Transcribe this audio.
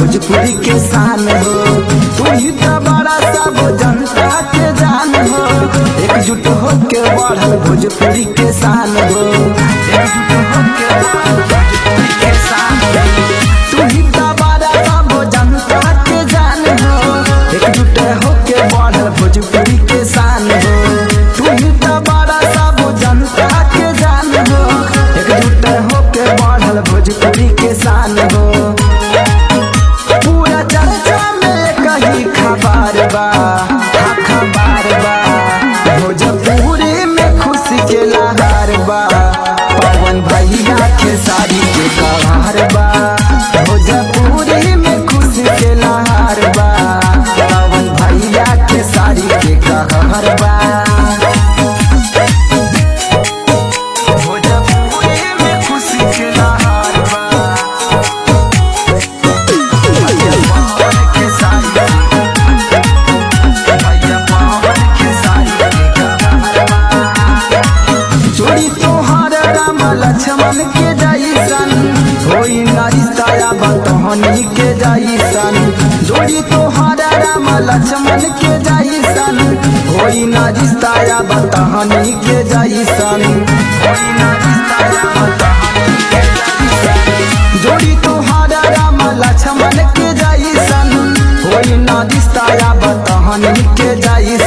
भोजपुरी के शान हो तू ही तो बड़ा सब जनता के जान हो एकजुट होके बढ़ल भोजपुरी के शान हो एकजुट होके बढ़ल भोजपुरी के शान हो तू ही तो बड़ा सब जनता के जान हो एकजुट होके बढ़ल भोजपुरी के शान हो तू ही तो बड़ा सब जनता के जान हो एकजुट होके बढ़ल भोजपुरी के शान हो पूरा चर्चा में कहीं खबर बा हाँ खबर बा भोजपुरी में खुशी के लहर बा पवन भैया के साड़ी के कहार बा भोजपुरी में खुशी के लहर बा पवन भैया के साड़ी के कहर बा भोजपुरी में खुशी के लहर बा भैया पवन के साड़ी भैया पवन के साड़ी के कहर बा जोड़ी तोहर राम लक्ष्मण के जैसन होई ना रिश्ताया बतहनी के जैसन जोड़ी तोहर राम लक्ष्मण के जैसन होई ना रिश्ताया बतहनी के जैसन होई ना रिश्ताया बतहनी के जैसन जोड़ी तोहर राम लक्ष्मण के जैसन होई ना रिश्ताया बतहनी के जैसन